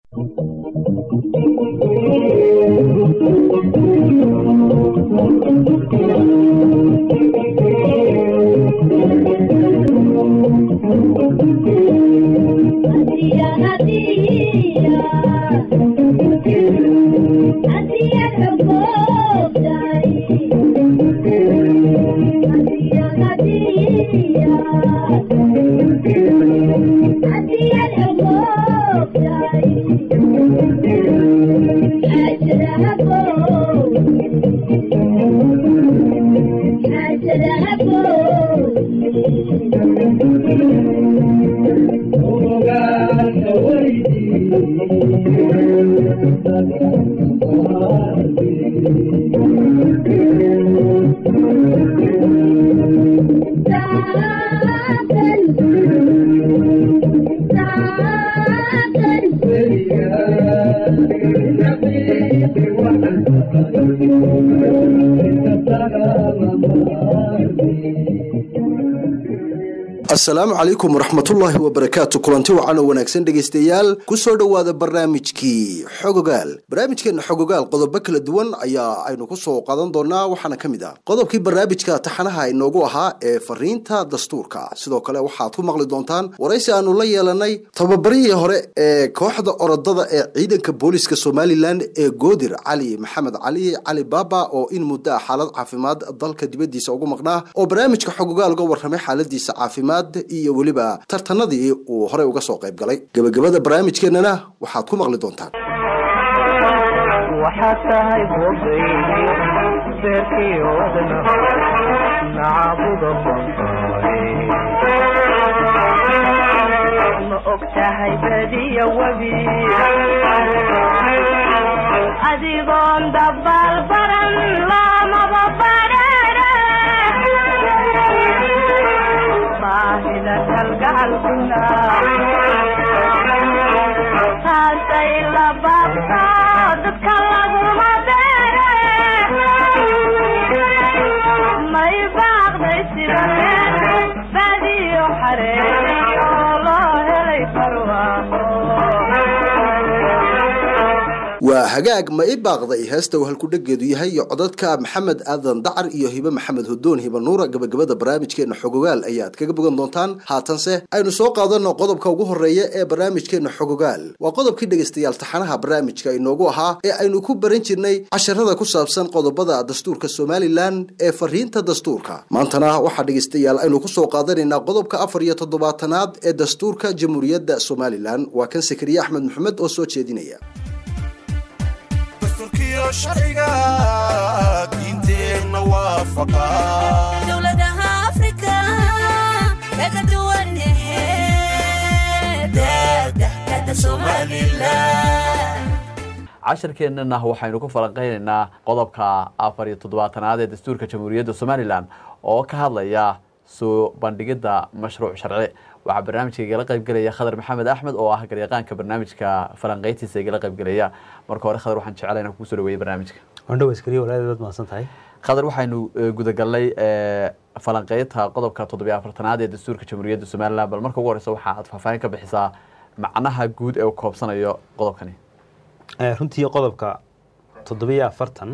asalaamu calaykum waraxmatullaahi wabarakaatu kulanti wacan oo wanaagsan dhegaystayaal kusoo dhowaada barnaamijkii xogogaal barnaamijkeena xogogaal qodobo kala duwan ayaa aynu kusoo qaadan doonaa waxaana ka mid ah qodobkii barnaamijka taxanaha inoogu ahaa ee fariinta dastuurka sidoo kale waxaad ku maqli doontaan waraysi aanu la yeelanay tababarihii hore ee kooxda orodada ee ciidanka booliska somalilan ee goodir cali maxamed cali cali baaba oo in muddo ah xaalad caafimaad dalka dibadiisa ugu maqnaa oo barnaamijka xogogaal uga warramay xaaladiisa caafimaad iyo weliba tartanadii uu horey uga soo qayb galay gebagabada barnaamijkeenana waxaad ku maqli doontaan waxaad tahay boogaygi beerkii wadna nacabuda ma og tahay badiya webi adigoon dabaal baran lamaba badhara baahida kalgacalkuna taasay la baabto dadka laguma beere may baaqday sida badiyo xaree oo loo helay barwaaqo waa hagaag ma i baaqday heesta uu halkudhegeedu yahay iyo codadka maxamed aadan dacar iyo hibe maxamed hudoon hibe nuura gabagabada barnaamijkeena xogogaal ayaad kaga bogan doontaan haatanse aynu soo qaadano qodobka ugu horeeya ee barnaamijkeena xogogaal waa qodobkii dhegaystayaal taxanaha barnaamijka inoogu ahaa ee aynu ku baran jirnay casharada ku saabsan qodobada dastuurka somalilan ee fariinta dastuurka maantana waxaa dhegaystayaal aynu kusoo qaadanaynaa qodobka afar iyo toddobaatanaad ee dastuurka jamhuuriyadda somalilan waa kan sakariye axmed maxamed oo soo jeedinaya dastuurkiyo sharciga diinteenna waafaqa dowladaha afrika kaga duwan dada somalilan casharkeennana waxaynu ku falanqeynaynaa qodobka afar iyo toddobaatanaad ee dastuurka jamhuuriyadda somalilan oo ka hadlaya soo bandhigidda mashruuc sharci waxaa barnaamijka igala qaybgelaya khadar maxamed axmed oo ah garyaqaanka barnaamijka falanqeyntiisa igala qaybgelaya marka hore khadar waxaan jecelahay inaan kugu soo dhaweeye barnaamijka wandhow askariya walaaladeed waad mahadsan tahay khadar waxaynu eh, gudagalnay eh, falanqeynta qodobka toddobiyo afartanaad ee dastuurka jamhuuriyadda somalilan bal marka ugu horeysa waxa aad faahfaahin ka bixisaa macnaha guud ee uu koobsanayo qodobkani Eh, runtii qodobka toddobiyo afartan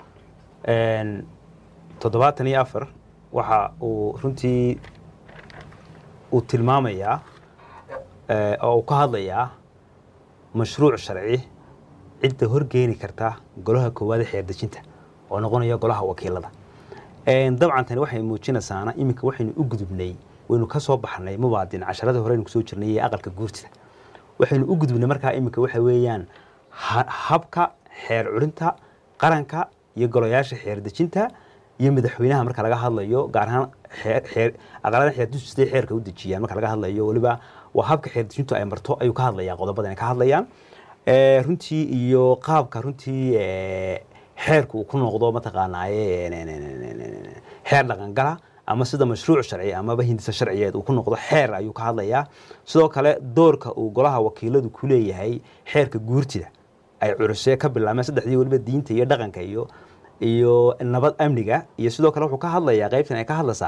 toddobaatan iyo afar waxa uu runtii uu tilmaamayaa eh, oo uu ka hadlayaa mashruuc sharci cidda horgeeni karta golaha koowaad ee xeerdejinta oo noqonaya golaha wakiilada Een, dabcan tani waxay muujinaysaana iminka waxaynu u gudubnay waynu ka soo baxnay mubaadin casharadii horeynu kusoo jirnay ee aqalka guurtida waxaynu u gudubnay markaa iminka waxa weeyaan ha- habka xeer curinta qaranka iyo golayaasha xeer dejinta iyo madaxweynaha marka laga hadlayo gaar ahaan xeer- xeer aqalada xeer dejintu siday xeerka u dejiyaan marka laga hadlayo weliba waa habka xeer dejintu ay marto ayuu ka hadlayaa qodobadan ay ka hadlayaan Eh, runtii iyo qaabka runtii eh, xeerku uu ku noqdo mataqaanaaye xeer dhaqangala ama sida mashruuc sharci amaba hindisa sharciyeed uu ku noqdo xeer ayuu ka hadlayaa sidoo kale doorka uu golaha wakiiladu ku leeyahay xeerka guurtida ay curusee ka bilaabeen saddexdii weliba diinta iyo dhaqanka iyo iyo nabad amniga iyo sidoo kale wuxuu ka hadlayaa qaybtan ay ka hadlaysaa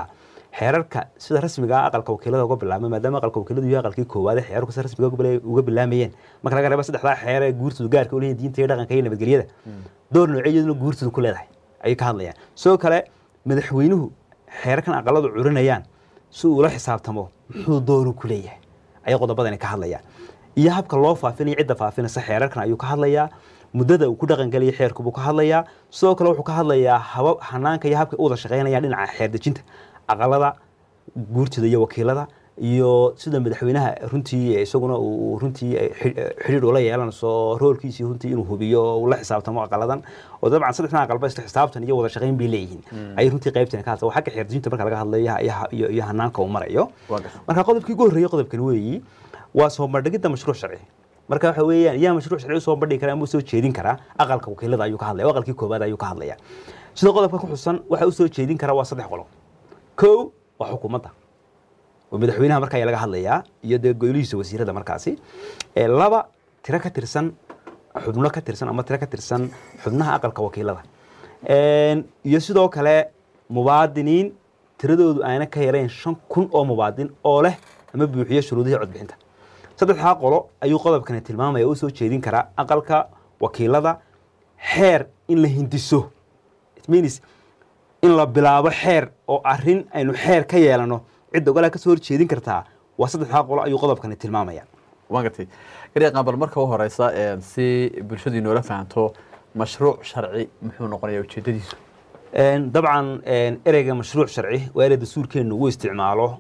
xeerarka sida rasmiga ah aqalka wakiilada uga bilaabmay maadaama aqalka wakiiladu yahay aqalkii koowaad ee xeerarku sida rasmiga uga bila- uga bilaamayeen marka laga reebo saddexdaa xeer ee guurtoodu gaarka u leeyihin diinta iyo dhaqanka iyo nabadgelyada door noocyaduna guurtoodu ku leedahay ayay ka hadlayaan sidoo kale madaxweynuhu xeerarkan aqaladu curinayaan si uu ula xisaabtamo muxuu dooru ku leeyahay ayay qodobadani ka hadlayaan iyo habka loo faafinayo cidda faafinaysa xeerarkan ayuu ka hadlayaa muddada uu ku dhaqangeliya xeerku buu ka hadlayaa sidoo kale wuxuu ka hadlayaa habab hanaanka iyo habka u wada shaqeynayaan dhinaca xeer dejinta aqalada guurtida iyo wakiilada iyo sida madaxweynaha runtii isaguna uu runtii xidhiir ula yeelanayso roolkiisii runtii inuu hubiyo oo uu la xisaabtamo aqaladan oo dabcan saddexdan aqalba isla xisaabtan iyo wada shaqeyn bay leeyihiin ayay runtii qaybtan ka hadla xagga xeer dejinta marka laga hadlayo iyo- iyo iyo hanaanka uu marayo Waa gartay. marka qodobkii ugu horreeyay qodobkan weeyi waa soo bandhigidda mashruuc sharci marka waxa weeyaan yaa mashruuc sharci usoo bandhigi kara ama usoo jeedin karaa aqalka wakiilada ayuu ka hadlaya oo aqalkii koobaad ayuu ka hadlaya sida qodobka ku xusan waxa usoo jeedin kara waa saddex qodob kow waa xukuumadda oo madaxweynaha marka ayaa laga hadlayaa iyo dee golihiisa wasiirada markaasi ee laba tiro ka tirsan xubno ka tirsan ama tiro ka tirsan xubnaha aqalka wakiilada Een, iyo sidoo kale mubaadiniin tiradoodu ayna ka yarayn shan kun oo mubaadin oo leh ama buuxiyo shuruudihii codbixinta saddexdaa qolo ayuu qodobkani tilmaamaya oo usoo jeedin karaa aqalka wakiilada xeer in la hindiso It means in la bilaabo xeer oo arrin aynu xeer ka yeelano cidda ogolaa ka soo horjeedin kartaa waa saddexdaa qolo ayuu qodobkani tilmaamaya waan gartay garyaqaan bal marka u horeysa een, si bulshadu inoola fahanto mashruuc sharci muxuu noqonayaa ujeedadiisu Een, dabcan een, ereyga mashruuc sharci waa erey dastuurkeennu uu isticmaalo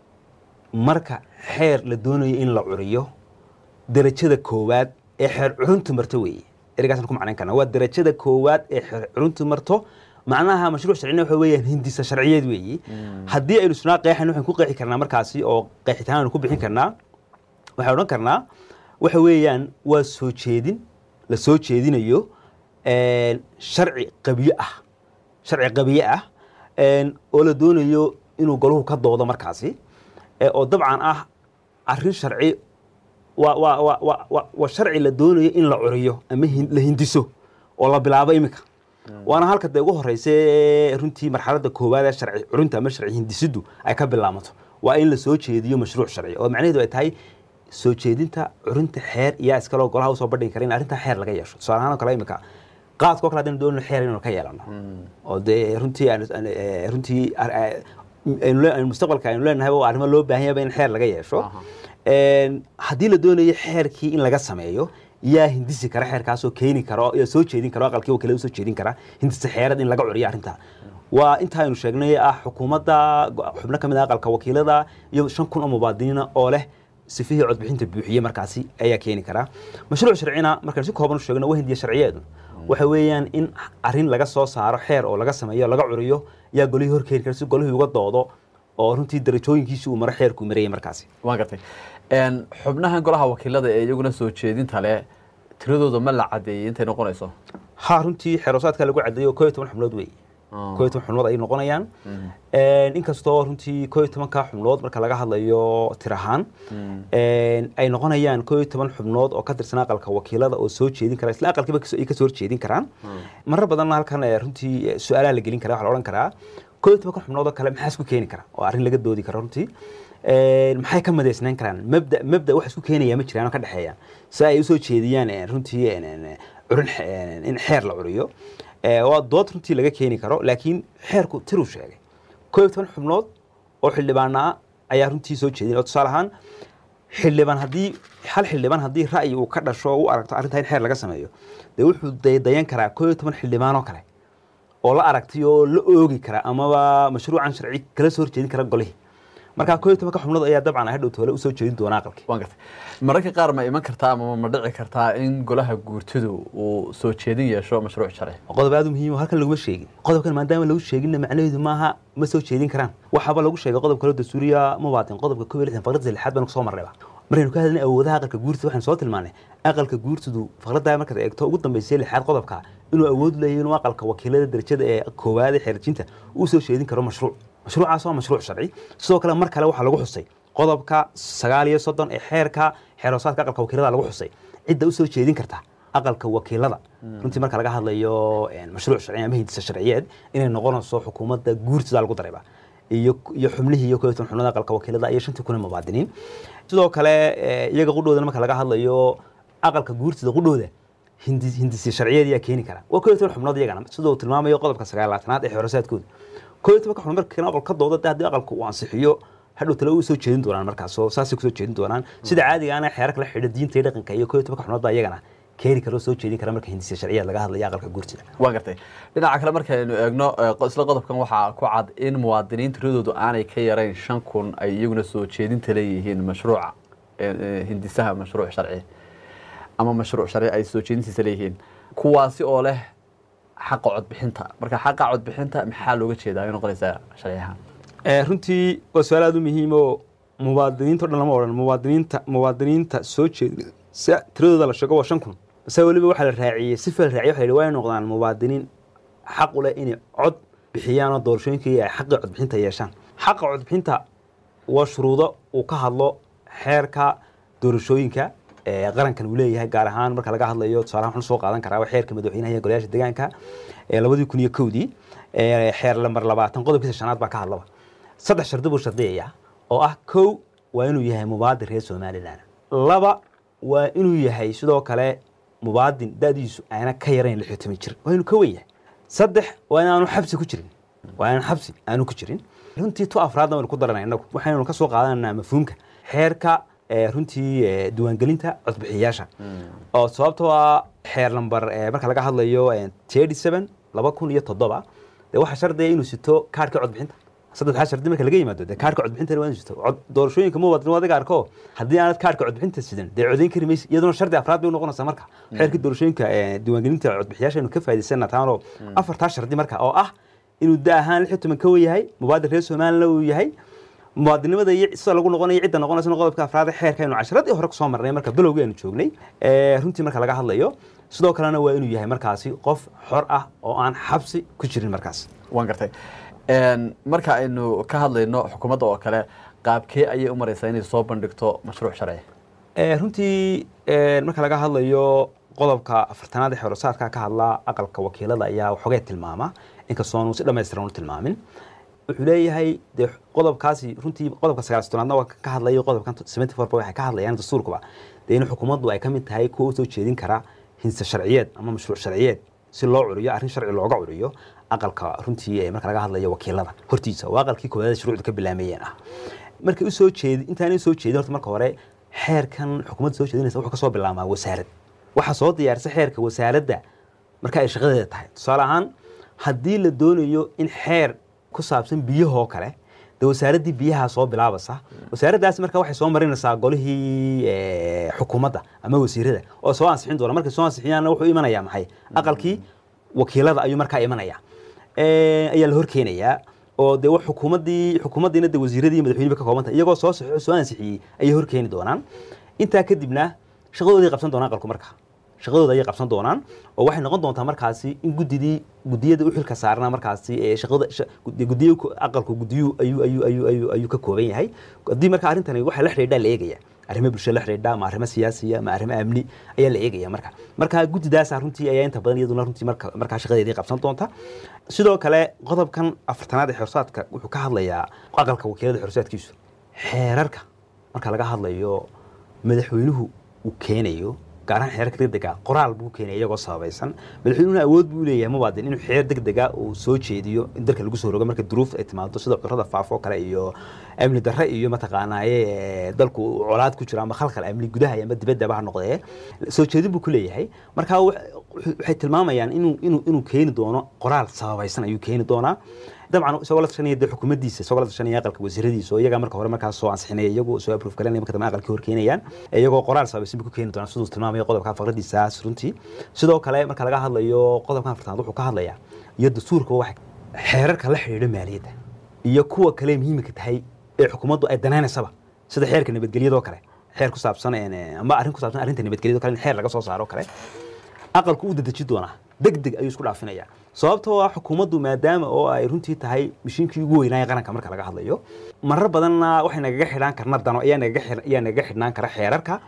marka xeer la doonayo in la curiyo derajada koowaad ee xeer curuntu marto weeye ereygaasaan ku macnayn karna waa derajada koowaad ee xeer curuntu marto macnaha mashruuc sharcina waxa weeyaan hindisa sharciyeed weeye haddii aynu isnaa qeexan waxaan ku qeexi karnaa markaasi oo qeexitaan aynu ku bixin karnaa waxaan odhan karnaa waxa weeyaan waa soo jeedin la soo jeedinayo een, sharci qabiyo ah sharci qabiye ah een, oo la doonayo inuu goluhu ka doodo markaasi ee, oo dabcan ah arrin sharci waa waa waa waa waa waa sharci la doonayo in la curiyo ama hin- la hindiso oo la bilaabo iminka waana halka dee ugu horeysa ee runtii marxaladda koowaad ee sharci curinta ama sharci hindisiddu ay ka bilaamato waa in la soo jeediyo mashruuc sharci oo macnaheedu ay tahay soo jeedinta curinta xeer iyaa iskaloo golaha usoo bandhigi kara in arrintaa xeer laga yeesho tusaale ahaan oo kale imika qaadka oo kale haddaynu doonayno xeer inaynu ka yeelano oo dee runtii aan- aan- eh, runtii ar- eh, aynu le- aynu mustaqbalka aynu leenahay oo arrimo loo baahan yaba in xeer laga yeesho Aha. Een, haddii la doonayo xeerkii in laga sameeyo yaa hindisi kara xeerkaasoo keeni kara yaa soo jeedin kara aqalkii wakiilada usoo jeedin kara hindisa xeerad in laga curiyo arrintaa waa inta aynu sheegnay ah xukuumadda go- xubno ka mid ah aqalka wakiilada iyo shan kun oo mubaadiniina oo leh sifihii codbixinta buuxiye markaasi ayaa keeni kara mashruuc sharcina markaan si kooban u sheegno waa hindiya sharciyeedu waxa weeyaan in arrin laga soo saaro xeer oo laga sameeyo laga curiyo yaa golihii horkeeni kara si golihii uga doodo oo runtii darajooyinkiisi uu maro xeerku marayay markaasi waan gartay Een, xubnahan golaha wakiilada ee iyaguna soo jeedinta leh tiradooda ma la cadeeyey intay noqonayso ha runtii xeerosaadka lagu cadeeyo koo iyo toban xubnood wey Ah. koo iyo toban xubnood ayay noqonayaan inkastoo runtii koo iyo tobanka xubnood marka laga hadlayo tir ahaan een, ay noqonayaan koo iyo toban xubnood oo ka tirsan aqalka wakiilada oo soo jeedin kara isla aqalkiiba kas- ay ka soo horjeedin karaan marar badanna halkan eh, runtii eh, su-aalaha la gelin kara waxaa la odhan karaa koo iyo tobanka xubnood oo kale maxaa isku keeni kara oo arrin laga doodi kara runtii Een, maxay ka madaysnayn karaan mabda mabda wax isku keenaya ma jiraan oo ka dhexeeya si ay usoo jeediyaan eh, runtii een, een, curin xe- een, in xeer la curiyo Eh, waa dood runtii laga keeni karo laakiin xeerku tiruu sheegay koo iyo toban xubnood oo xildhibaana ah ayaa runtii soo jeedin oo tusaale ahaan xildhibaan haddii hal xildhibaan haddii ra'yi uu ka dhasho oo u aragto arrintaa in xeer laga sameeyo dee wuxuu daydayan karaa koo iyo toban xildhibaan oo kale oo la aragtay oo la oogi kara amaba mashruucan sharci kala soo horjeedin kara golihii marka koo iyo tobanka xubnood ayaa dabcan hadhow toole usoo jeedin doona aqalkii waan gartay mararka qaar ma iman kartaa ama ma dhici kartaa in golaha guurtidu uu soo jeedin yeesho mashruuc sharci qodob aad u muhiim oo halkan laguma sheegin qodobkan maadaama lagu sheeginna macnaheedu maaha ma soo jeedin karaan waxaaba lagu sheegay qodob kale oo dastuuriya ma waatin qodobka kow iyo lixdan faqradda lixaad baan kusoo marnayba markaynu ka hadlaynay awoodaha aqalka guurtida waxaan soo tilmaanay aqalka guurtidu faqradda markaad eegto ugu dambeysay lixaad qodobka inuu awood leeyahay inuu aqalka wakiilada darajada ee koowaad ee xeerjinta uu soo jeedin karo mashruuc mashruucaas waa mashruuc sharci sidoo kale mar kale waxaa lagu xusay qodobka sagaal iyo soddon ee xeerka xeeroosaadka aqalka wakiilada lagu xusay cidda usoo jeedin karta aqalka wakiilada runtii marka laga hadlayo een, mashruuc sharci ama hindisa sharciyeed inay noqonayso xukuumadda guurtida lagu darayba iyo iyo xubnihii iyo koytan xubnada aqalka wakiilada iyo shantii kun ee muwaadiniin sidoo kale eh, iyaga qudhooda marka laga hadlayo aqalka guurtida qudhooda hindi hindisi sharciyeed ayaa keeni kara waa kow iyo toban xubnood iyagana sidoo uu tilmaamayo qodobka sagaalaatanaad ee xorosaadkooda kow iyo tobanka xubnood marka kan aqal ka dooda dee haddii aqalku uu ansixiyo hadhow tale u soo jeedin doonaan markaas oo saasay kusoo jeedin doonaan sida caadiga ana xeerarka la xidha diinta iyo dhaqanka iyo kow iyo tobanka xubnood baa iyagana keeni kara oo soo jeedin kara marka hindisi sharciyeed laga hadlayo aqalka guurtida waan gartay dhinaca kale markaynu eegno eh, qo- isla qodobkan waxaa ku cad in muwaadiniin tiradoodu aanay ka yarayn shan kun ay iyaguna soo jeedinta leeyihiin mashruuca eh, eh, hindisaha mashruuc sharci ama mashruuc sharci ay soo jeedintiisa leeyihiin kuwaasi oo leh xaqa codbixinta marka xaqa codbixinta maxaa looga jeedaa ay noqonaysaa sharciyahan Eh, runtii waa su-aal aada u muhiim oo muwaadiniinta o dhan lama odhan muwaadiniinta muwaadiniinta soo jeeda si tiradooda la sheego waa shan kun base weliba waxaa la raaciyey si fil raaciye waxa la yidhi waa inay noqdaan muwaadiniin xaq u leh inay cod bixiyaan oo doorashooyinkii ay xaqii codbixinta yeeshaan xaqa codbixinta waa shuruudo uu ka hadlo xeerka doorashooyinka ee qarankan uu leeyahay gaar ahaan marka laga hadlayo tusaalahan waxaan soo qaadan karaa waa xeerka madaxweynaha iyo golayaasha deegaanka ee labadii kun iyo kowdii ee xeer lambar labaatan qodobkiisa shanaad baa ka hadlaba saddex shardi buu shardiyaya oo ah kow waa inuu yahay mubaadin reer somalilan laba waa inuu yahay sidoo kale mubaadin da'diisu aana ka yarayn lix iyo toban jir waa inuu ka wen yahay saddex waa inaanu xabsi ku jirin waa inaan xabsi aanu ku jirin runtii tu afraadna waynu ku daranay inagu waxaynu ka soo qaadananaa mafhuumka xeerka ee, runtii ee, diiwaangelinta codbixiyayaasha oo sababtoo ah xeer lambar ee, marka laga hadlayo thirty seven laba kun iyo toddoba dee waxaa shardiya inuu sito kaarhka codbixinta saddexdaa shardi marka laga yimaado dee kaarhka codbixinta waa inuu sito Cod- doorashooyinka muwaadin adiga arko haddii aanad kaarhka codbixinta sidan dee codayn kari maysa iyaduna shardi afraad bay u noqonaysaa marka xeerkii doorashooyinka ee, diiwaangelinta codbixiyaasha aynu ka faa'idaysana taanoo afartaa shardi marka oo ah inuu da ahaan lix iyo toban ka yahay mubaadin reer somaliland uu yahay muwaadinimada iyo sida lagu noqonayo cidda noqonaysa qodobka afraad ee xeerka aynu casharadii hore kusoo marnay marka bilowgii aynu joognay ee, runtii marka laga hadlayo sidoo kalena waa inuu yahay markaasi qof xor ah oo aan xabsi ku jirin markaas waan gartay Een, marka aynu ka hadlayno xukuumadda oo kale qaabkee ayay u maraysaa inay soo bandhigto mashruuc sharci Ee, runtii ee, marka laga hadlayo qodobka afartanaad ee xorosaadka ka hadla aqalka wakiilada ayaa waxoogay tilmaama inkastoo aanu si dhammaystiran u tilmaamin wuxuu leeyahay dee qodobkaasi runtii qodobka sagaal sodonaadna waa ka hadlayo qodobkan seventy four waxay ka hadlayaan dastuurkuba dee in xukuumaddu ay ka mid tahay kuwa usoo jeedin kara hinse sharciyeed ama mashruuc sharciyeed si loo curiyo arrin sharci looga curiyo aqalka runtii ee marka laga hadlayo wakiilada hortiisa oo aqalkii koowaad ee shuruucda ka bilaamayeen ah markay u soo jeedi intaanay u soo jeedin horta marka hore xeerkan xukuumadda soo jeedinaysa wuxuu ka soo bilaabmaa wasaarad waxaa soo diyaarisa xeerka wasaaradda marka ay shaqadeeda tahay tusaale ahaan haddii la doonayo in xeer ku saabsan biyahoo kale dee wasaaraddii biyaha soo bilaabaysa wasaaraddaasi marka waxay soo marinaysaa golihii eh, xukuumadda ama wasiirada oo soo ansixin doona markay soo ansixiyaanna wuxuu imanayaa maxay aqalkii wakiilada ayuu markaa imanaya Eh, ayaa la horkeenayaa oo dee wax xukuumaddii xukuumaddiina dee wasiiradii iyo madaxweynihi ka kooban tahay iyagoo soo saxo soo ansixiyey ayay horkeeni doonaan intaa kadibna shaqadooday qabsan doonaan aqalku markaa shaqadooda ayay qabsan doonaan oo waxay noqon doontaa markaasi in guddidii guddiyada u xilka saarana markaasi ee shaqada sha- gudi- gudiyo ku- aqalku gudiyu ayuu ayuu ayuu ayuu ayuu ka kooban yahay haddii marka arrintani waxay la xidhiidhaa la eegaya arrimo bulsho la xidhiidha ma arrimo siyaasiya ma arrimo amni ayaa la eegaya marka marka guddidaasa runtii ayaa inta badan iyaduna runtii marka markaa shaqadeedii qabsan doonta sidoo kale qodobkan afartanaad ee xorsaadka wuxuu ka hadlayaa aqalka wakiilada xorsaadkiisu xeerarka marka laga hadlayo madaxweynuhu uu keenayo gaar ahaan xeerarka degdega qoraal buu keenaya iyagoo sababaysan madaxweynuhuna awood buu leeyahay mubaadin inuu xeer degdega uu soo jeediyo in dalka lagu soo rogo marka duruuf ay timaado sida cudurrada faafo oo kale iyo amni darre iyo mataqaanaaye ee, dalku uu colaad ku jiro ama khalkhal amni gudaha ama dibaddaba ha noqdee soo jeedin buu ku leeyahay marka wa- waxay tilmaamayaan inuu inuu inuu keeni doono qoraal sababaysan ayuu keeni doonaa dabcan isagoo la tashanaya dee xukuumaddiisa isagoo la tashanaya aqalka wasiiradiisa oo iyagaa marka hore markaas soo ansixinaya iyagu soo approve garanaya marka dambe aqalkii hor keenayaan iyagoo qoraal sabaysan buu ku keeni doonaa siduu tilmaamayo qodobka faqradiisaas runtii sidoo kale marka laga hadlayo qodobkan afartanaad wuxuu ka hadlayaa iyo dastuurka waxay xeerarka la xidhiidha maaliyadda iyo kuwa kale muhiimka tahay ee xukuumaddu ay danaynaysaba sida xeerka nabadgelyadoo kale xeer ku saabsan een, ama arrin ku saabsan arrinta nabadgelyadoo kale in xeer laga soo saaro kale aqalku u dedeji doonaa deg deg ayuu isku dhaafinayaa sababtoo ah xukuumaddu maadaama oo ay runtii tahay mishiinkii ugu weynaaye qaranka marka laga hadlayo marar badanna waxay nagaga xidhaan karna dano ayaa nagaga xidh- ayaa nagaga xidhnaan kara xeerarka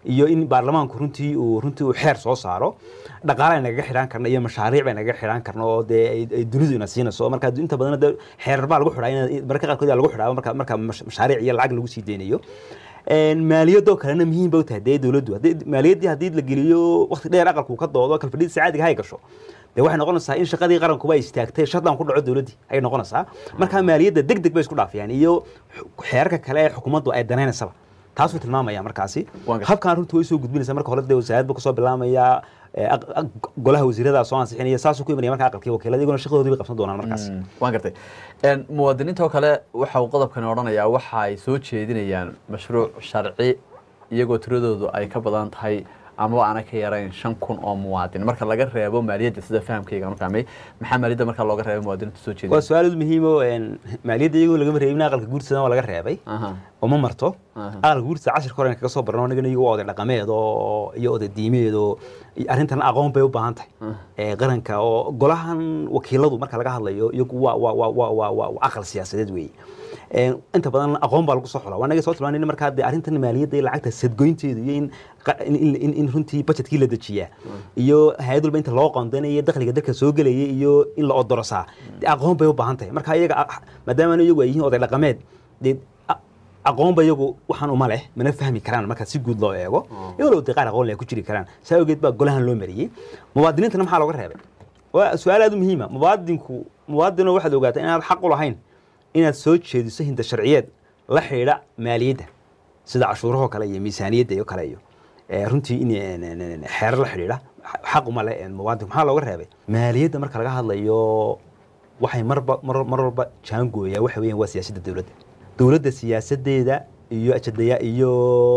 iyo in baarlamaanku runtii uu runtii uu xeer soo saaro dhaqaale nagaga xidhaan karno iyo mashaariic bay nagaga xidhaan karno oo dee ay- ay dunidu ina siinayso marka inta badan dee xeerar baa lagu xidhaa in mararka qaarkood aa lagu xidhaa marka marka mash- mashaariic iyo lacag lagu sii deynayo Een, maaliyadoo kalena muhiim ba u tahay dee dowladdu haddii maaliyaddii haddii la geliyo waqti dheer aqalku ka doodo kalfadhiisa caadiga hay gasho dee waxay noqonaysaa in shaqadii qarankuba ay istaagtay shadaan ku dhaco dowladdii ayay noqonaysaa marka maaliyadda deg deg bay isku dhaafiyaan iyo xu- xeerarka kale ee xukuumaddu ay danaynaysaba taasuu tilmaamaya markaasi Waan gartay. habkan runtii way soo gudbinaysa marka hore dee wasaaradba kasoo bilaamaya ee, aq- aq- golaha wasiirada soo ansixinaya saasuu ku imanaya marka aqalkii wakiilada iyaguna shaqadoodii bay qabsan doonaan markaas Mm, waan gartay Een, muwaadiniinta oo kale waxa uu qodobkani odhanayaa waxa ay soo jeedinayaan mashruuc sharci iyagoo tiradoodu ay ka badan tahay amaba aana ka yarayn shan kun oo muwaadin marka laga reebo maaliyadda sida fahamkayga aan u fahmay maxaa maaliyadda marka looga reebay muwaadiniinta soo waa jeedinaya su-aal aad muhiim oo een, maaliyadda iyagoo lagama reebin aqalka guursadana waa laga reebay Aha. oo ma marto Aha. aqalka guurtada cashirka hore kaga soo barno anigana iyagu waa oday dhaqameed oo iyo oday diimeed oo iyo arrintan aqoon bay u baahan tahay ee qaranka oo golahan wakiiladu marka laga hadlayo iyagu waa waa waa waa waa waa waa aqal siyaasadeed weeye Een, inta badan aqoon baa lagu soo xulaa waa naga soo tilmaanay in markaa dee arrintan maaliyadda iyo lacagta sadgoynteedu iyo in qa- in, in, in, in runtii budgetkii la dejiyaa iyo hay-ad walba inta loo qoondanayo dakhliga dalka soo gelaya iyo in la odorosaa dee aqoon bay u baahan tahay marka iyaga ah, maadaama iyagu ay yihiin oday dhaqameed dee a- aqoonba iyagu waxaan uma leh mana fahmi karaan marka si guud loo eego iyagoo dee qaar aqoon leh ku jiri karaan saa awgeed baa golahan loo mariyey muwaadiniintana maxaa looga reebay waa su-aal aad u muhiima muwaadinku muwaadino waxaad ogaataa inaad xaq u lahayn inaad soo jeediso hinda sharciyeed la xidhiidha maaliyadda sida cashuurahoo kale iyo miisaaniyadda iyo kale iyo ee, runtii in een, een, een, xeerar la xidhiidha xaq uma leh een, muwaadinku maxaa looga reebay maaliyadda marka laga hadlayo waxay marba mar mar walba jaangooyaa waxa weeyaan waa siyaasadda dowladda dowladda siyaasadeeda iyo ajadaya iyo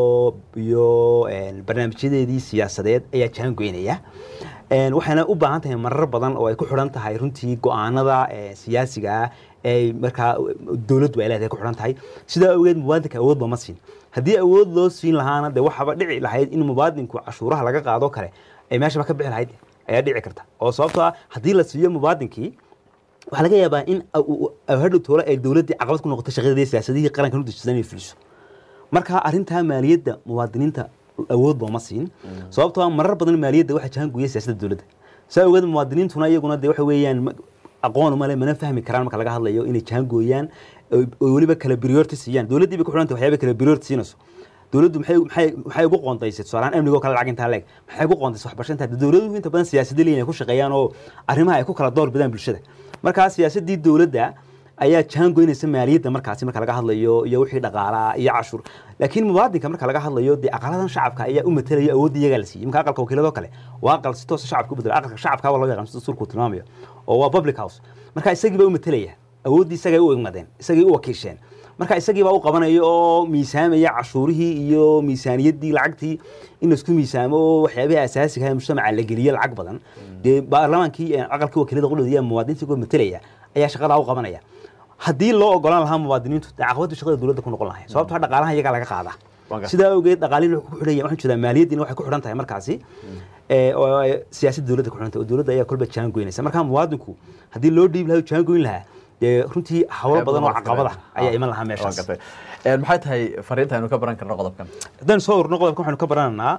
iyo een, barnaamijyadeedii siyaasadeed ayaa jaangoynaya Een, waxayna u baahan tahay marar badan oo ay ku xidhan tahay runtii go-aanada ee, siyaasiga ah ee markaa dowladdu ay leedahay ku xidhan tahay sidaa awgeed muwaadinka awood looma siin haddii awood loo siin lahaana dee waxaba dhici lahayd in muwaadinku cashuuraha laga qaado kale ay meeshaba ka bixi lahayd ayaa dhici karta oo sababtoo ah haddii la siiyo muwaadinkii waxaa laga yaabaa in hadhow toole ay dowladdii caqabad ku noqoto shaqadii siyaasadihii qaranka u dejisan inay fuliso marka arrintaa maaliyadda muwaadiniinta awood looma siin sababtoo ah marar badan maaliyadda waxaa jahanguya siyaasadda dowladda saa ogeed muwaadiniintuna iyaguna dee waxa weeyaan ma- aqoon uma le mana fahmi karaan marka laga hadlayo inay jahangooyaan oo oo weliba kala priority siiyaan dowladdii bay ku xidhantay waxyaaba kala priority siinayso dowladdu maxay maxay maxay ugu qoontaysay tusaalahaan amniga oo kale lacag intaa leeg maxay ugu qoontaysay waxbarashada intaa dowladuhu inta badan siyaasadda leeyihin ay ku shaqeeyaan oo arrimaha ay ku kala door bidaan bulshada markaa siyaasaddii dowladda ayaa jaangoynaysa maaliyadda markaasi marka laga hadlayo iyo wixii dhaqaalaa iyo cashuur laakiin muwaadinka marka laga hadlayo dee aqaladan shacabka ayaa u matalaya awoodda iyagaa la siiyey imka aqalka wakiiladoo kale waa aqal si toosa shacabka u bedela aqalka shacabka waa loo yaqaan sida dastuurku tilmaamayo oo waa public house marka isagii baa u matalaya awooddii isagay u egmadeen isagay u wakiisheen marka isagii baa u qabanaya oo miisaamaya cashuurihii iyo miisaaniyaddii lacagtii in laisku miisaamo oo waxyaabihii asaasiga ah ee mujtamaca la geliyo lacag badan dee baarlamaankii ee aqalkii wakiilada qudhooda iyo muwaadiniintii uga matalaya ayaa shaqadaa u qabanaya haddii loo ogolaan lahaa muwaadiniintu dee caqabaddu shaqada dowladda ku noqon lahay sababtoo ah dhaqaalaha iyagaa laga qaadaa Waa sidaa awgeed dhaqaalihin wuxuu ku xidhaya waxaan jeedaa maaliyaddiina waxay ku xidhan tahay markaasi ee, oo ay siyaasadda dowladda ku xidhan tahay oo dowladda ayaa kolba jaan goynaysa marka muwaadinku haddii loo dhiibi lahaa jaan goyn lahaa dee runtii hawlo badan oo caqabada ayaa iman lahaa meeshaas maxay tahay fariinta aynu ka baran karno qodobkan haddaan soo urno qodobka waxaynu ka barananaa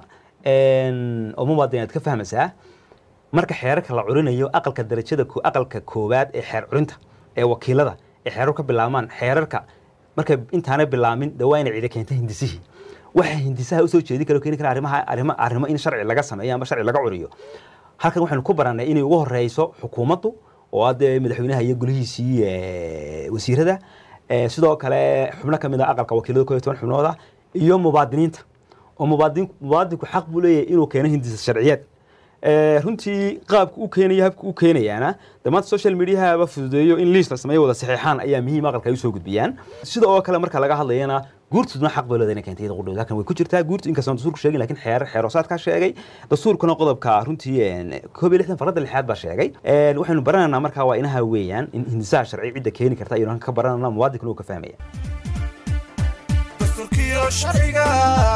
oo muwaadin aad ka fahmaysaa marka xeerarka la curinayo aqalka darajada ko- aqalka koowaad ee xeer curinta ee wakiilada ee xeerar ka bilaabmaan xeerarka markay intaanay bilaamin de waa inay cidi keenta hindisihii waxa hindisaha usoo jeedi kara oo keeni kara arrimaha arrimo arrimo in sharci laga sameeyo ama sharci laga curiyo halkan waxaynu ku barannay inay ugu horeyso xukuumaddu oo hadde madaxweynaha iyo golihiisii eh, wasiirada Eh, sidoo kale xubno ka mid a aqalka wakiilada koo iyo toban xubnooda iyo mubaadiniinta oo mubaadin mubaadinku xaq buu leeyahay inuu keeno hindisa sharciyeed Eh, runtii qaabka u keenaya habka u keenayaana de maanta social mediahaba fududeeyo in liis la sameeyo wada saxiixaan ayaa muhiim aqalka ay usoo gudbiyaan sida oo kale marka laga hadlayana guurtuduna xaq bay leedahay inay keentay iyada qudhowda halkan way ku jirtaa guurtu inkastoo dastuurku sheegin lakin xeer xeeroosaadkaa sheegay dastuurkuna qodobka runtii een, koob iyo lixdan farada lixaad baa sheegay Een, waxaynu barananaa markaa waa inaha weeyaan in hindisaha sharci cidda keeni karta ayaynu halkan ka barananaa muwaadinkuna uu ka fahmaya dastuurkiyo sharciga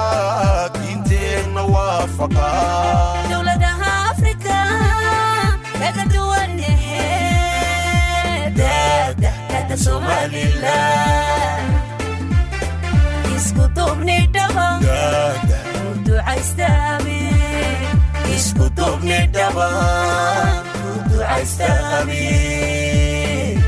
diinteenna waafaqa dowladaha afrika kaga duwan daadahkada somalilan isku duubni dhaba daada u ducaysta isku duubni dhabaan ku ducaysta amiin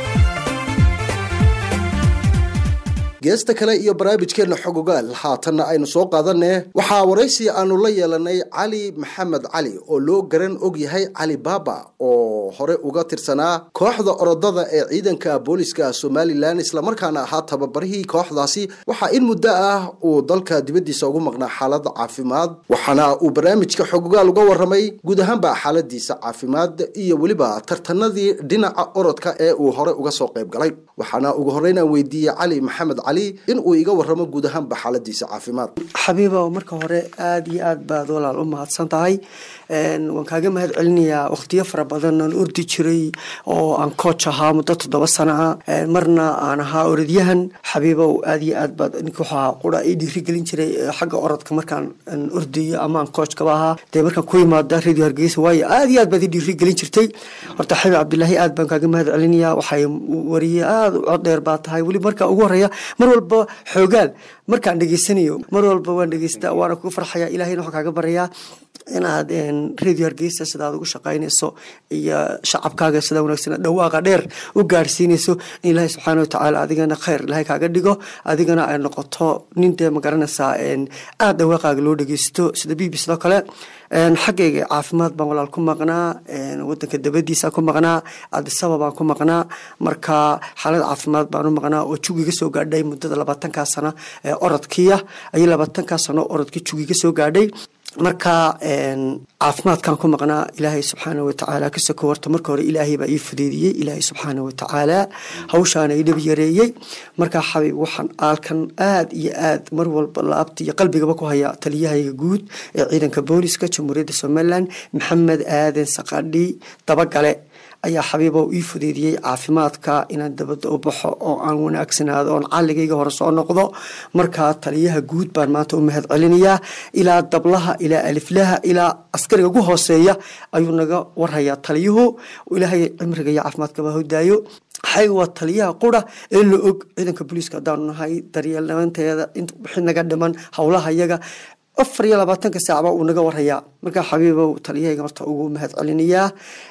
geesta kale iyo barnaamijkeenna xogogaal haatanna aynu soo qaadanne waxaa waraysi aanu la yeelanay cali maxamed cali oo loo garan og yahay cali baaba oo hore uga tirsanaa kooxda orodada ee ciidanka booliska somalilan islamarkaana ahaa tababarihii kooxdaasi waxaa in muddo ah uu dalka dibaddiisa ugu maqnaa xaalada caafimaad waxaana uu barnaamijka xogogaal uga waramay guud ahaanba xaaladiisa caafimaad iyo weliba tartanadii dhinaca orodka ee uu hore uga soo qayb galay waxaana ugu horreyn aan weydiiyey cali maxamed cali in uu iga waramo guud ahaanba xaaladiisa caafimaad xabiibow marka hore aada iyo aad baad walaal u mahadsan tahay waan kaaga mahad celinayaa waqtiyo fara badan aan ordi jiray oo aan coach ahaa muddo toddoba sano ah marna aan ahaa orodyahan xabiibow aada iyo aad baad ninka wuxuu ahaa qura ii dhiirigelin jiray xagga orodka markaan ordayo ama aan coachkaba ahaa dee markaan ku imaada radio hargeysa waayo aada iyo aad baad ii dhiirigelin jirtay horta xabiib cabdilaahi aad baan kaaga mahad celinayaa waxay wariye aada u cod dheer baa tahay weli marka ugu horeeya mar walba xoogaal markaan dhegeysanayo mar walba waan dhegeystaa waana kugu farxaya ilahayna waxaan kaaga barayaa inaad radio hargeysa sidaad ugu shaqaynayso iyo shacabkaaga sida wanaagsan dhawaaqa dheer u gaarsiinayso in ilaahay subxaana watacaala adigana khayr ilaahay kaaga dhigo adigana ay noqoto nin dee magaranaysaa aada dhawaaqaaga loo dhegeysto sida b b sidoo kale xaggayga caafimaad baan walaal ku maqnaa wadanka dabadiisa ku maqnaa adisaba baan ku maqnaa marka xaalad caafimaad baan u maqnaa oo jugiga soo gaadhay muddada labaatankaa sano ee orodkiya ayay labaatankaa sano orodkii jugiga soo gaadhay marka caafimaadkan ku maqnaa ilaahay subxaana watacaala ka soko horta marka hore ilaahay baa ii fudeydiyey ilaahay subxaana watacaala hawshaana ii dhab yareeyey markaa xabiib waxaan aalkan aad iyo aad mar walba laabta iyo qalbigaba ku haya taliyahayga guud ee ciidanka booliska jamhuuriyadda somalilan maxamed aadan saqadhi dabagale ayaa xabiibow ii fudeydiyey caafimaadka inaan dabadda u baxo oo aan wanaagsanaado oon calligayga hore soo noqdo markaa taliyaha guud baan maanta u mahad celinayaa ilaa dablaha ilaa aliflaha ilaa askariga ugu hooseeya ayuu naga warhayaa taliyuhu ilaahay cimriga iyo caafimaadkaba hodaayo xay waa taliyaha qura ee la og ciidanka booliiska haddaanu nahay daryeelnaanteeda wixii naga dhiman howlaha iyaga afar iyo labaatanka saacba uu naga warhayaa markaa xabiibow taliyahayga horta ugu mahad celinayaa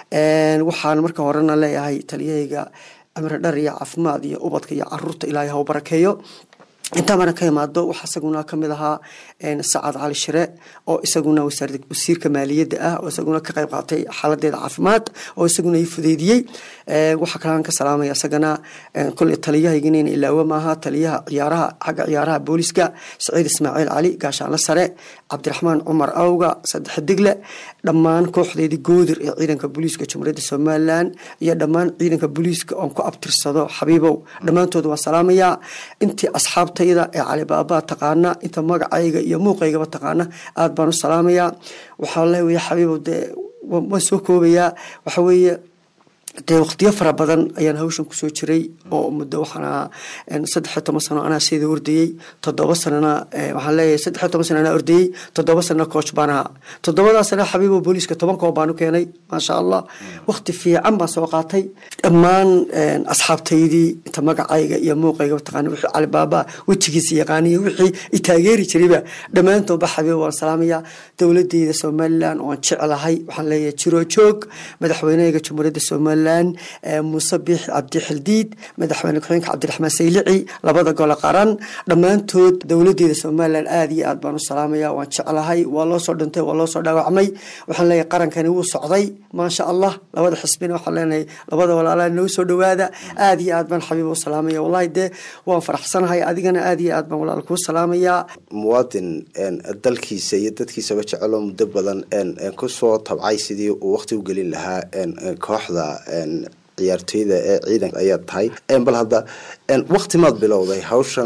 waxaan marka horena leeyahay taliyahayga cimri dhar iyo caafimaad iyo ubadka iyo caruurta ilaahay ha u barakeeyo intaa marna ka imaado waxaa isaguna kamid ahaa sacad cali shire oo isaguna wasiirka maaliyadda ah oo isaguna ka qayb qaatay xaaladeeda caafimaad oo isaguna ii fudeydiyey waxaa kalaan ka salaamaya isagana kole taliyahayginin ilaawe maaha taliyaha ciyaaraha xagga ciyaaraha booliska saciid ismaaciil cali gaashaanle sare cabdiraxmaan cumar awga saddex digle dhammaan kooxdeedii goodir ee ciidanka booliiska jamhuuriyadda somalilan iyo dhammaan ciidanka booliiska oon ku abtirsado xabiibow dhammaantood waan salaamayaa intii asxaabtayda ee calibaabaa taqaana inta magacayga iyo muuqaygaba taqaana aad baan u salaamayaa waxaa leeya xabiibow dee waan soo koobayaa waxa weeye dee waqtiyo fara badan ayaan hawshan kusoo jiray oo muddo waxaan ahaa saddex iyo toban sano anaa sida ordayey toddoba sanana waxaan leeyahay saddex iyo toban sano anaa ordayey toddoba sanana coach baan ahaa toddobadaa sana xabiibo booliiska toban koob baan u keenay maasha allah waqti fiican baan soo qaatay dhammaan asxaabtaydii inta magacayga iyo muuqayga taqaana wixii calibaaba wejigiisa yaqaaniyo wixii i taageeri jirayba dhammaantoodba xabiibo waan salaamayaa dowladeyda somalilan oon jeclahay waxaan leeyahay jiroo joog madaxweynehayga jamhuuriyadda somalilan muuse biix cabdi xildiid madaxweyne ku-xigeenka cabdiraxmaan saylici labada gole qaran dhammaantood dowladeeda somalilan aada iyo aad baan u salaamaya waan jeclahay waa loo soo dhintay waa loo soo dhaawacmay waxaan leeyahay qarankani wuu socday maasha allah labada xisbina waxaan leenahay labada walaalaha noo soo dhawaada aada iyo aad baan xabiib u salaamaya wallahi dee waan faraxsanahay adigana aada iyo aad baan walaal kuu salaamayaa muwaadin dalkiisa iyo dadkiisaba jeceloo muddo badan kusoo tabcay sidii uu waqti u gelin lahaa kooxda ciyaartoyda ee ciidanka ayaad tahay bal hadda wakti maad bilowday hawshan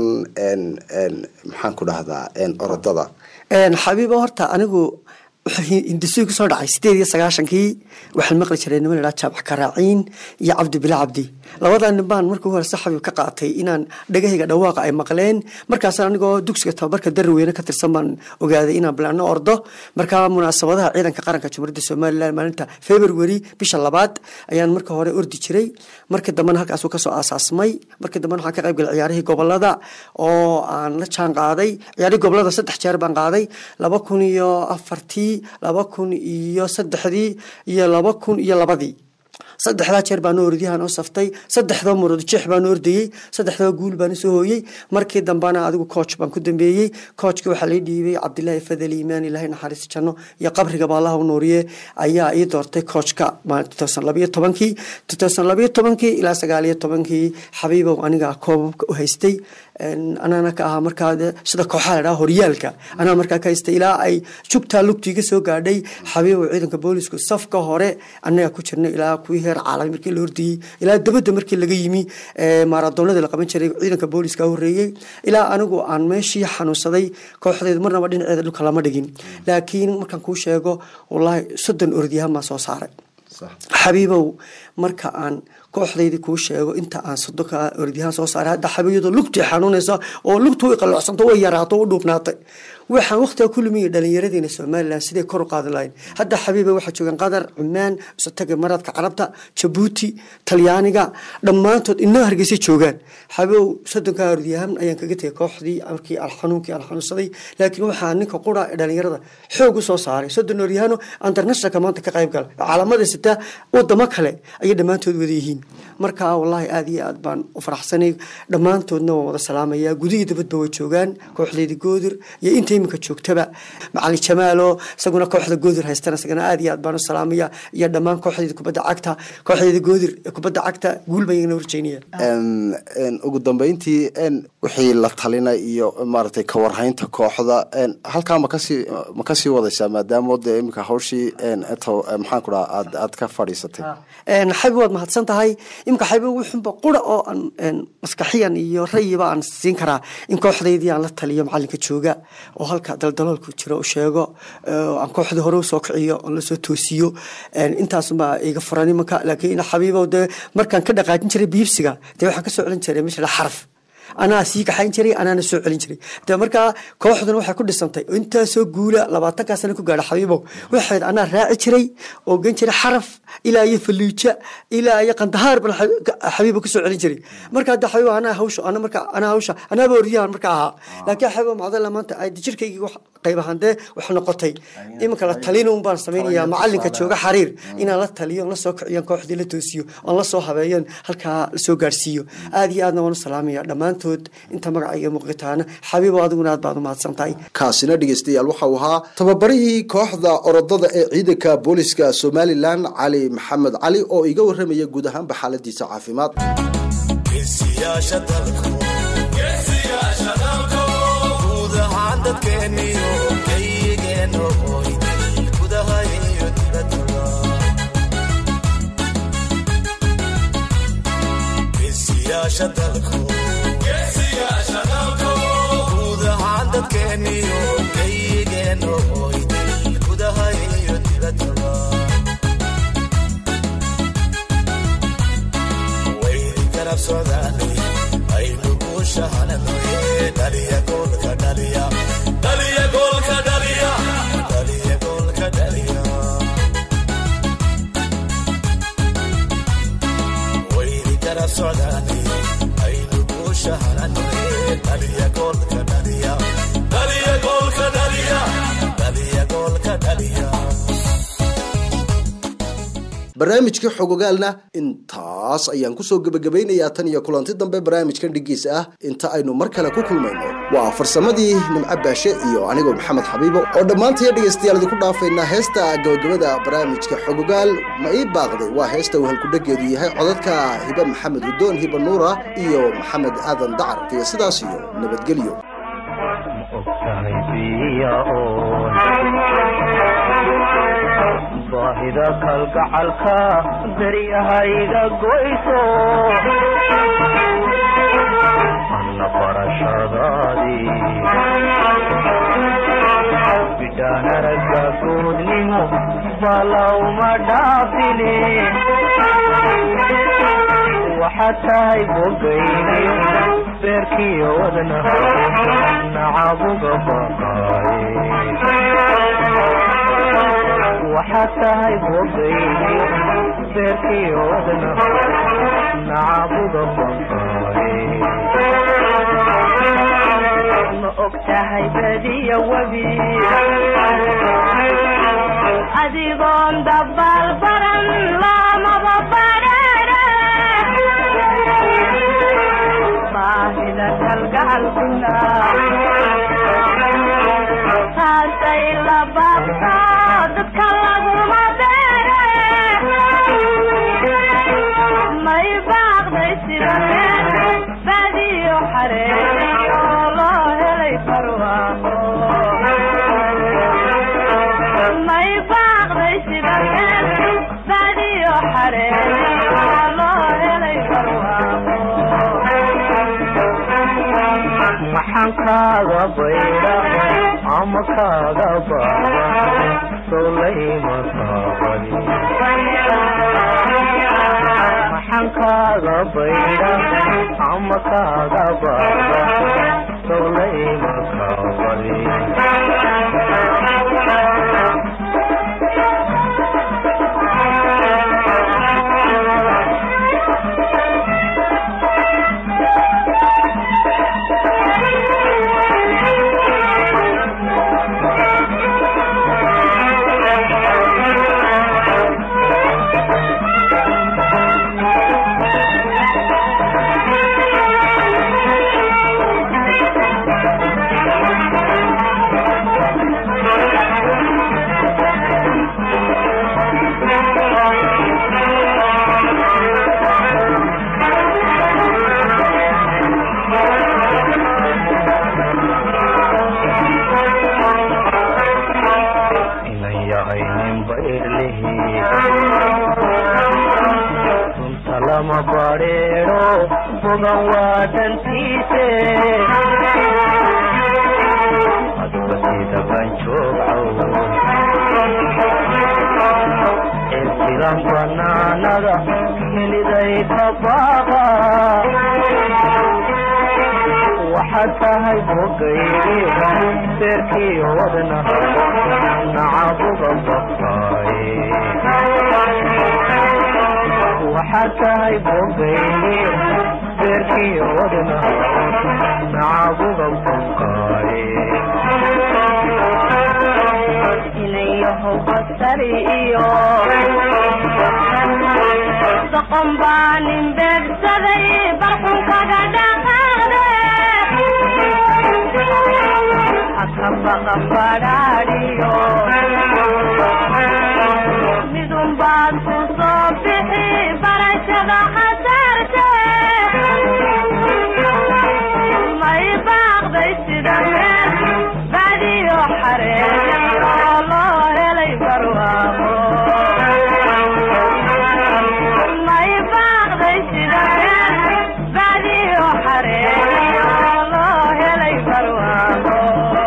maxaan ku dhahdaa orodada xabiibo horta anigu hindisooy kusoo dhacay sideed iyo sagaashankii waxaan maqli jiray niman idhaa jaabac karaaciin iyo cabdi bila cabdi labadaa nin baan markii hore si xabiib ka qaatay inaan dhagahayga dhawaaqa ay maqleen markaasaan anigoo dugsiga tababarka daraweyne ka tirsan baan ogaaday inaan bilaano ordo markaa munaasabadaha ciidanka qaranka jamhuuriyadda somalilan maalinta february bisha labaad ayaan marka hore ordi jiray markii dambena halkaasuu kasoo aasaasmay markii dambena waxaan ka qayb galay ciyaarihii gobolada oo aan la jaan qaaday ciyaarihii gobolada saddex jeer baan qaaday laba kun iyo afartii laba kun iyo saddexdii iyo laba kun iyo labadii saddexdaa jeer baan orodyahan u saftay saddexdoo murad jeex baan ordayey saddexdoo guul baan usoo hooyey markii dambana adigu coach baan ku dambeeyey coachkii waxaa lai dhiibay cabdilaahi fadel iimaan ilaahay naxariis janno iyo qabriga baa allaha u nuuriye ayaa ii doortay coachka labayo tobankii labayo tobankii ilaa sagaaliyo tobankii xabiibow aniga koobabka u haystay anaana ka ahaa markaa sida kooxaa la dhaha horyaalka anaa markaa ka haystay ilaa ay jugtaa lugtiiga soo gaadhay xabiibow ciidanka boolisku safka hore annaga ku jirnay ilaa kuwii heer caalami markii la hordiyey ilaa dabadda markii laga yimi maaradoonada la qaban jiray ciidanka booliska horeeyey ilaa anigu aan meeshii xanuunsaday kooxdeedu marnaba dhinaceeda dhulka lama dhigin laakiin markaan kuu sheego wallaahi soddon orodyahan baan soo saaray xabiibow marka aan kooxdaydii kuu sheego inta aan sodonka orodyahaan soo saaray hadda xabiiyadoo lugtii xanuunaysa oo lugtu way qalloocsanto way yaraato u dhuubnaatay waxaan waqtiga ku lumiyay dhallinyaradeena somalilan siday kor u qaadi lahayn hadda xabiiba waxaa joogaan qatar cumaan isotaga maradka carabta jabuuti talyaaniga dhammaantood inoo hargeysa joogaan xabiibow soddonka orodyahan ayaan kaga tegay kooxdii markii xanuunkii aan xanuunsaday laakiin waxaa ninka qura ee dhallinyarada xoog u soo saaray soddon oryahano internationalka maanta ka qayb gala caalamada sita wadamo kale ayay dhammaantood wada yihiin marka wallaahi aada iyo aad baan u faraxsanay dhammaantoodna waan wada salaamayaa gudihii dabadba way joogaan kooxdeyda goodir iyo inta iminka joogtaba macalin jamaalo isaguna kooxda goodir haystana isagana aada iyo aad baan u salaamaya iyo dhammaan kooxdeyda kubadda cagta kooxdeyda goodir ee kubadda cagta guul baan iyagana horjeynaya ugu dambeyntii wixii la talina iyo maaragtay kawarhaynta kooxda halkaa makasii ma kasii wadaysaa maadaama de iminka hawshii maxaan ku dhaha aad aad ka fadhiisatay xabi waad mahadsan tahay iminka xabi wuxunba qura oo aan maskaxiyan iyo rayiba aan siin karaa in kooxdaydii aan la taliyo macalinka jooga oo halka daldaloolku jiro u sheego aan kooxdii hore usoo kiciyo oon lasoo toosiyo intaasubaa iga furan imanka laakiin xabiibow dee markaan ka dhaqaajin jiray biibsiga dee waxaan ka soo celin jiray meesha xaraf anaa sii kaxayn jiray anaana soo celin jiray de markaa kooxduna waxay ku dhisantay intaasoo guula labaatankaa sana ku gaadha xabiibow waxayd anaa raaci jiray oo gen jiray xaraf ilaa iyo faliija ilaa iyo qandahaar ban xabiiba kusoo celin jiray marka hadda xabiibo anaa hawsha ana marka anaa hawsha anaaba oryahan marka ahaa laakiin xabiibo macdalla maanta ay jirkaygii wax qayb ahaan dee wax noqotay iminka la talin un baan samaynayaa macalinka jooga xariir inaan la taliyo on la soo kiciyo kooxdii la toosiyo oon la soo habeeyo halkaa lasoo gaarsiiyo aada iyo aadna waan u salaamaya dhammaantood inta magacayga muuqitaana xabiibo adiguna aad baad u mahadsan tahay kaasina dhegeystayaal waxau ahaa tababarihii kooxda orodada ee ciidanka booliska somalilan cali maxamed cali oo iga waramaya guud ahaanba xaaladiisa caafimaad geesiyaasha dalku guud ahaan dadkeeniyo geyigeeno oyday gudaha iyo dibaddaba geesiyaasha dalku guud ahaan dadkeeniyo geyigeeno oyday gudaha iyo dibaddaba waydi garab socdaanay aynu guushahananoye dhaliya goolka dhaliya dhaliya goolka dhaliya dhaliya goolka dhaliya waydi garab socdaanay aynu guushahananoye dhaliya goolka dhaliya dhaliya goolka dhaliya dhaliya goolka dhaliya barnaamijkii xogogaalna intaas ayaan kusoo gebagabaynayaa tan iyo kulanti dambe barnaamijkan dhigiisa ah inta aynu mar kale ku kulmayno waa farsamadii nimco baashe iyo anigoo maxamed xabiibo oo dhammaantaya dhegaystayaal idinku dhaafaynaa heesta gabagabada barnaamijka xogogaal ma ii baaqday waa heesta uu halkudhageedu yahay codadka hibe maxamed hudoon hiba nuura iyo maxamed aadan dacar iyo sidaas iyo nabadgelyo baahida kalgacalka daryahayga goyso anna barashadaadii bidhaan aragga goodnimo balawma dhaafine waxaad tahay bogayni beerkiyo wadnaha nacabuga baqaaye waxaad tahay bogayni beerkiyo wadnaha nacabuga baqaaye ma og tahay badiya webi adigoon dabaal baran lamaba badheere baahida kalgacalkuna taasay la baabto dadka laguma beere may baaqday sida meel badiyo xaree oo loo helay barwaaqo may baaqday sida meel badiyo xaree oo loo helay barwaaqo maxaan kaaga bayra ama kaaga baaba solayma taabani maxaan kaaga bayra ama kaaga baaba solayma taabani inan yahay nin bayrlihi runta lama badheero bogan waa dantiise aduga sida banjoogcow ee sidan banaanada heliday ka baaqa waxaad tahay bogaygi beerkii wadna nacabuga baqaaye waxaad tahay bogaygi beerkii wadna nacabuga baqaaye inayahow basari iyo doqon baa nin beegsaday barqunkaga dhaqaade haka baqan badhaadhiyo midun baad ku soo bixi barashada khasaarte may baaqday sida meel badiyo xaree oo loo helay barwaaqo may baaqday sida meel badiyo xaree oo loo helay barwaaqo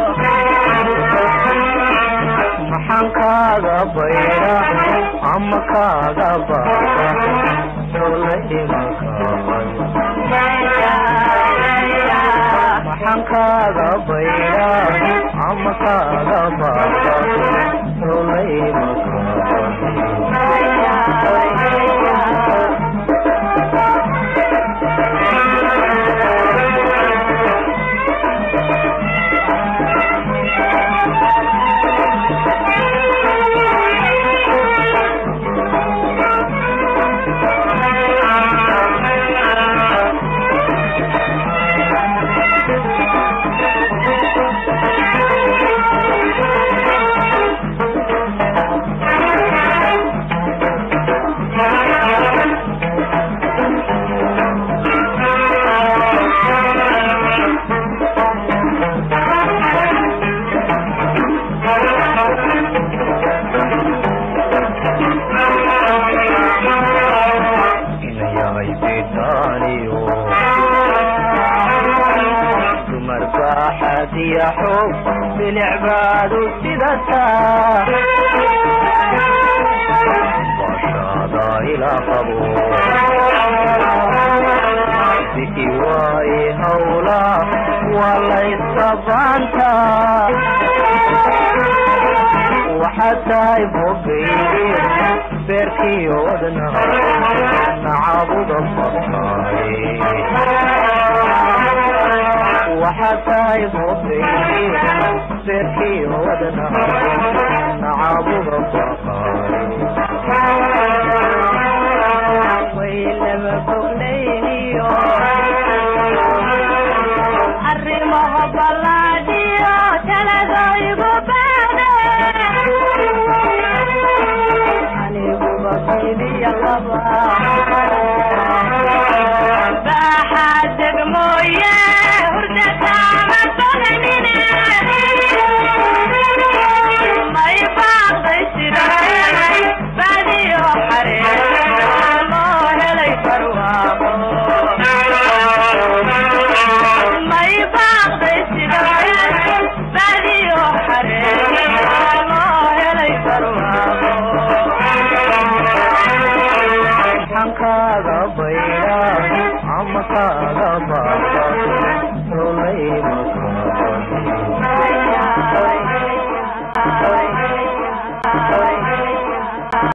maxaan kaaga bayra ama kaaga baaba solayma kaabani maxaan kaaga bayra ama kaaga baaba solayma kaabani ina yahay bitaaniyo dumar baaxadiya xoog bilicbaadu sidataa baashaada ila qabo bixi waaye hawla waa laysabaantaa waxaad tahay bogayge beerkii wadna nacabuga baqaaye waxaad tahay bogayge beerkii wadna nacabuga nacabuga baqaay waylaba foglayniyo arrimaha ballaadhiyo taladaygu baade aniguba fiiliya qaba baaxaa degmooye hurdataama badanine may baaqday sida baadiyo xaree loo helay barwaaqo may baaqday sida baadiyo xaree loo helay barwaaqo xankaaga bayra ama kaaga baaqay